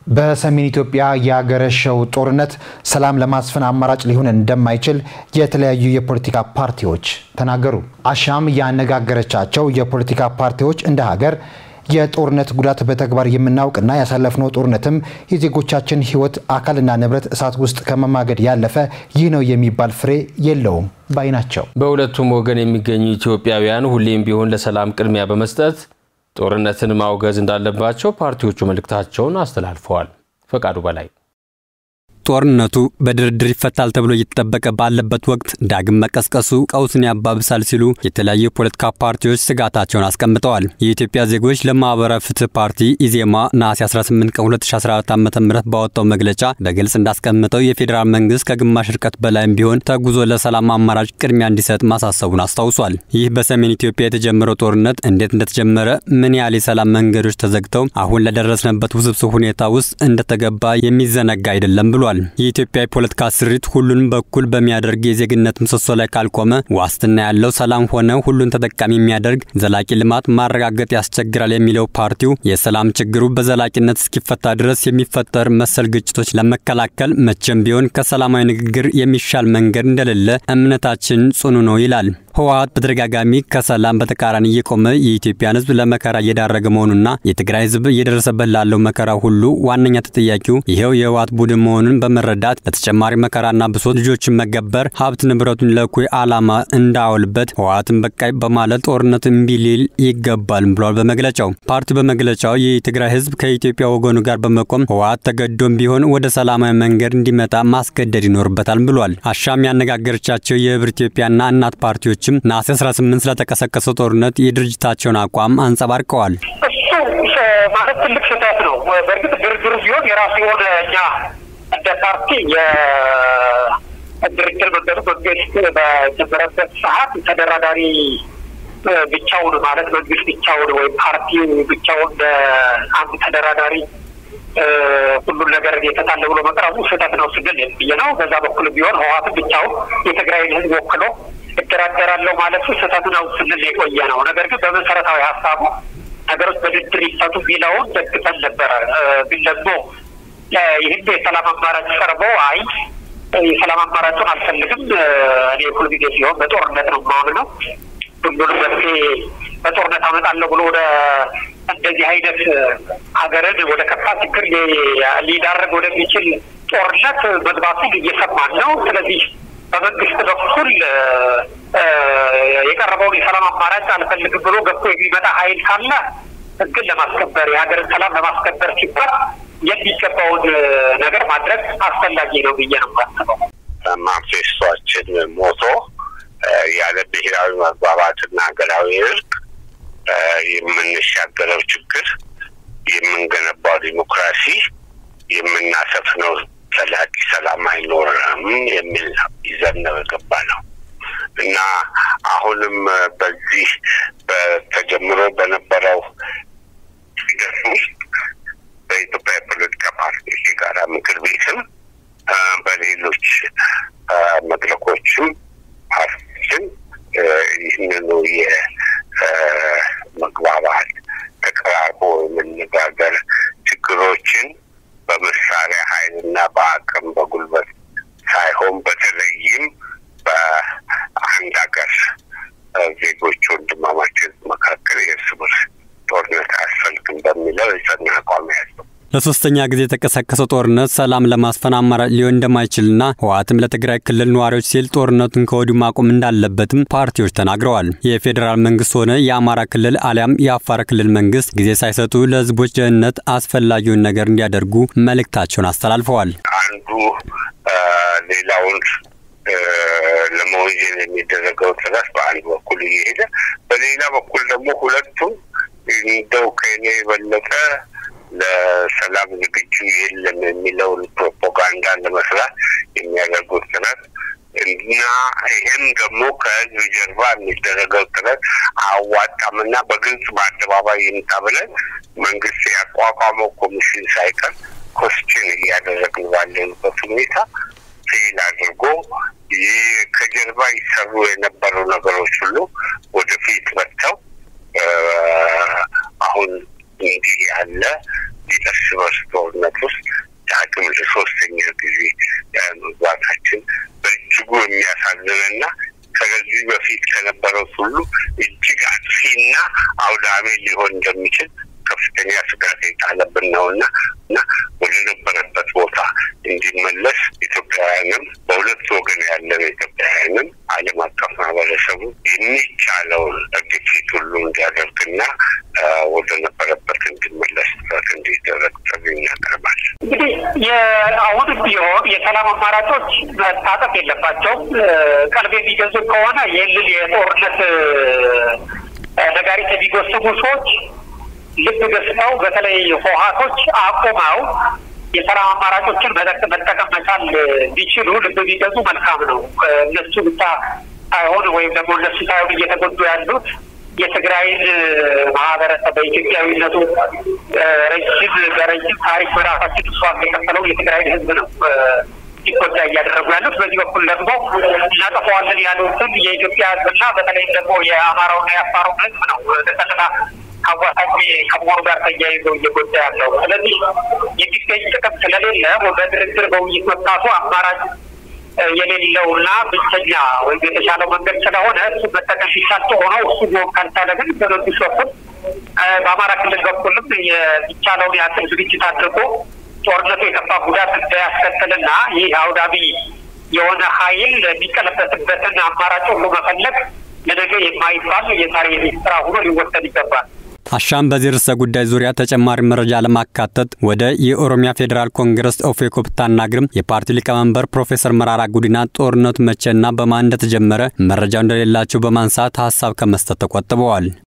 በሰሜን ኢትዮጵያ ያገረሸው ጦርነት ሰላም ለማስፈን አማራጭ ሊሆን እንደማይችል የተለያዩ የፖለቲካ ፓርቲዎች ተናገሩ። አሻም ያነጋገረቻቸው የፖለቲካ ፓርቲዎች እንደ ሀገር የጦርነት ጉዳት በተግባር የምናውቅና ያሳለፍነው ጦርነትም የዜጎቻችን ሕይወት አካልና ንብረት እሳት ውስጥ ከመማገድ ያለፈ ይህ ነው የሚባል ፍሬ የለውም ባይ ናቸው። በሁለቱም ወገን የሚገኙ ኢትዮጵያውያን ሁሌም ቢሆን ለሰላም ቅድሚያ በመስጠት ጦርነትን ማውገዝ እንዳለባቸው ፓርቲዎቹ መልእክታቸውን አስተላልፈዋል። ፈቃዱ በላይ ጦርነቱ በድርድር ይፈታል ተብሎ እየተጠበቀ ባለበት ወቅት ዳግም መቀስቀሱ ቀውስን ያባብሳል ሲሉ የተለያዩ የፖለቲካ ፓርቲዎች ስጋታቸውን አስቀምጠዋል። የኢትዮጵያ ዜጎች ለማህበራዊ ፍትህ ፓርቲ ኢዜማ ነሐሴ 18 ቀን 2014 ዓ ም ባወጣው መግለጫ በግልጽ እንዳስቀምጠው የፌዴራል መንግስት ከግማሽ ርቀት በላይም ቢሆን ተጉዞ ለሰላም አማራጭ ቅድሚያ እንዲሰጥ ማሳሰቡን አስታውሷል። ይህ በሰሜን ኢትዮጵያ የተጀመረው ጦርነት እንዴት እንደተጀመረ፣ ምን ያህል የሰላም መንገዶች ተዘግተው አሁን ለደረስንበት ውስብስብ ሁኔታ ውስጥ እንደተገባ የሚዘነጋ አይደለም ብሏል። የኢትዮጵያ የፖለቲካ ስሪት ሁሉንም በኩል በሚያደርግ የዜግነት ምሰሶ ላይ ካልቆመ ዋስትና ያለው ሰላም ሆነ ሁሉን ተጠቃሚ የሚያደርግ ዘላቂ ልማት ማረጋገጥ ያስቸግራል የሚለው ፓርቲው የሰላም ችግሩ በዘላቂነት እስኪፈታ ድረስ የሚፈጠር መሰል ግጭቶች ለመከላከል መቼም ቢሆን ከሰላማዊ ንግግር የሚሻል መንገድ እንደሌለ እምነታችን ጽኑ ነው ይላል። ህወሓት በተደጋጋሚ ከሰላም በተቃራኒ እየቆመ የኢትዮጵያን ሕዝብ ለመከራ እየዳረገ መሆኑና የትግራይ ሕዝብ እየደረሰበት ላለው መከራ ሁሉ ዋነኛ ተጠያቂው ይኸው የህወሓት ቡድን መሆኑን በመረዳት ለተጨማሪ መከራና ብሶት ልጆችን መገበር ሀብት ንብረቱን ለእኩይ ዓላማ እንዳያውልበት ህወሓትን በቃይ በማለት ጦርነት እምቢ ሊል ይገባል ብሏል። በመግለጫው ፓርቲው በመግለጫው የትግራይ ሕዝብ ከኢትዮጵያ ወገኑ ጋር በመቆም ህወሓት ተገዶም ቢሆን ወደ ሰላማዊ መንገድ እንዲመጣ ማስገደድ ይኖርበታል ብሏል። አሻም ያነጋገረቻቸው የህብር ኢትዮጵያና እናት ፓርቲዎች ሌሎችም ነሐሴ 18 ስለተቀሰቀሰው ጦርነት የድርጅታቸውን አቋም አንጸባርቀዋል። እሱ ማለት ትልቅ ስህተት ነው። በእርግጥ ድርድሩ ቢሆን የራሱ የሆነ እኛ እንደ ፓርቲ የድርድር መንገዱ መንግስት በጀመረበት ሰዓት ተደራዳሪ ብቻውን ማለት መንግስት ብቻውን ወይም ፓርቲ ብቻውን አንድ ተደራዳሪ ሁሉን ነገር የተታለ ብሎ መቅረቡ ስህተት ነው ስንል ብዬ ነው። በዛ በኩል ቢሆን ህወሓትን ብቻውን የትግራይን ህዝብ ወክሎ እደራደራለሁ ማለቱ ስህተት ነው ስንል የቆየ ነው። ነገር ግን በመሰረታዊ ሀሳቡ ነገሮች በድርድር ይፈቱ ቢለውን ደግፈን ነበረ። ግን ደግሞ ይህን የሰላም አማራጭ ቀርቦ አይ የሰላም አማራጩን አልፈልግም እኔ ሁል ጊዜ ሲሆን በጦርነት ነው ማምን ነው ሁሉንም መፍትሄ በጦርነት አመጣለሁ ብሎ ወደ እንደዚህ አይነት ሀገርን ወደ ከፋ ችግር ሊዳረግ ወደሚችል ጦርነት መግባቱን እየሰማን ነው። ስለዚህ በመንግስት በኩል የቀረበውን የሰላም አማራጭ አልፈልግም ብሎ ገብቶ የሚመጣ ኃይል ካለ ህግን ለማስከበር የሀገርን ሰላም ለማስከበር ሲባል የሚገባውን ነገር ማድረግ አስፈላጊ ነው ብዬ ነው የማስበው። ማንፌስቷችን ሞቶ ያለ ብሔራዊ መግባባትና ሀገራዊ እርቅ የምንሻገረው ችግር፣ የምንገነባው ዲሞክራሲ፣ የምናሰፍነው ዘላቂ ሰላም አይኖርም የሚል ይዘን ነው የገባ ነው እና አሁንም በዚህ በተጀምሮ በነበረው ሂደት ውስጥ በኢትዮጵያ የፖለቲካ ፓርቲዎች የጋራ ምክር ቤትም በሌሎች መድረኮችም ፓርቲዎችን ይህንኑ የመግባባት ተቀራርቦ የመነጋገር ችግሮችን በመሳሪያ ኃይልና በአቅም በጉልበት ሳይሆን በተለይም በአንድ ሀገር ዜጎች ወንድማማችን መካከል የእርስ በርስ ጦርነት አያስፈልግም በሚለው የጸና አቋም ያለው ለሶስተኛ ጊዜ የተቀሰቀሰው ጦርነት ሰላም ለማስፈን አማራጭ ሊሆን እንደማይችልና ህወሓትም ለትግራይ ክልል ነዋሪዎች ሲል ጦርነቱን ከወዲሁ ማቆም እንዳለበትም ፓርቲዎች ተናግረዋል። የፌዴራል መንግስት ሆነ የአማራ ክልል አሊያም የአፋር ክልል መንግስት ጊዜ ሳይሰጡ ለህዝቦች ደህንነት አስፈላጊውን ነገር እንዲያደርጉ መልእክታቸውን አስተላልፈዋል። አንዱ ሌላውን ለመወንጀል የሚደረገው ጥረት በአንድ በኩል እየሄደ በሌላ በኩል ደግሞ ሁለቱም እንደው ከኔ የበለጠ ለሰላም ዝግጁ የለም የሚለውን ፕሮፓጋንዳ ለመስራት የሚያደርጉት ጥረት እና ይህም ደግሞ ከህዝብ ጀርባ የሚደረገው ጥረት አዋጣምና በግልጽ በአደባባይ ይምጣ ብለን መንግስት ያቋቋመው ኮሚሽን ሳይቀር ኮስችን እያደረግን ባለንበት ሁኔታ ፌል አድርጎ ከጀርባ ይሰሩ የነበሩ ነገሮች ሁሉ ወደፊት መጥተው አሁን እንዲህ ያለ የእርስ በርስ ጦርነት ውስጥ ዳግም ለሶስተኛ ጊዜ መግባታችን በእጅጉ የሚያሳዝንና ከዚህ በፊት ከነበረው ሁሉ እጅግ አጥፊና አውዳሚ ሊሆን እንደሚችል ከፍተኛ ስጋት የጣለብን ነው እና እና ወደ ነበረበት ቦታ እንዲመለስ ኢትዮጵያውያንም በሁለት ወገን ያለን ኢትዮጵያውያንም ዓለም አቀፍ ማህበረሰቡ የሚቻለውን ግፊት ሁሉ እንዲያደርግና ወደ ነበረበት እንዲመለስ ጥረት እንዲደረግ ጥሪ እናቀርባል። እንግዲህ የአሁንም ቢሆን የሰላም አማራጮች መታጠፍ የለባቸውም። ቀልብ የሚገዙ ከሆነ ይህንን የጦርነት ነጋሪት የሚጎስሙ ሰዎች ልብ ገዝተው በተለይ ህወሓቶች አቁመው የሰላም አማራጮችን መጠቀም መቻል ቢችሉ ልብ ቢገዙ መልካም ነው። እነሱ ብቻ ሳይሆን ወይም ደግሞ እነሱ ሳይሆን እየተጎዱ ያሉት የትግራይን ማህበረሰብ በኢትዮጵያዊነቱ ረጅም በረጅም ታሪክ በራሳችን እሷ የከፈለው የትግራይን ህዝብ ነው ሲጎዳ እያደረጉ ያሉት። በዚህ በኩል ደግሞ እናጠፋዋለን ያሉትን የኢትዮጵያ ህዝብና በተለይም ደግሞ የአማራውና የአፋሩን ህዝብ ነው ተጠቅና አዋሳኝ ከመሆኑ ጋር ተያይዞ እየጎዳ ያለው። ስለዚህ የሚገኝ ጥቅም ስለሌለ በድርድር በውይይት መፍታቱ አማራጭ የሌለውና ብቸኛ ወይም የተሻለው መንገድ ስለሆነ እሱ መጠቀም ሲቻል ሆኖ እሱ ቢሆን ካልቻለ ግን በመንግስት በኩል በአማራ ክልል በኩልም የሚቻለውን ያክል ዝግጅት አድርጎ ጦርነቱ የከፋ ጉዳት እንዳያስከትልና ይህ አውዳሚ የሆነ ኃይል የሚቀለበስበትን አማራጭ ሁሉ መፈለግ ለነገ የማይባል የዛሬ የቤት ስራ ሆኖ ሊወሰድ ይገባል። አሻም በዚህ ርዕሰ ጉዳይ ዙሪያ ተጨማሪ መረጃ ለማካተት ወደ የኦሮሚያ ፌዴራል ኮንግረስ ኦፌኮ ብታናግርም የፓርቲው ሊቀመንበር ፕሮፌሰር መራራ ጉዲና ጦርነቱ መቼና በማን እንደተጀመረ መረጃው እንደሌላቸው በማንሳት ሀሳብ ከመስጠት ተቆጥበዋል።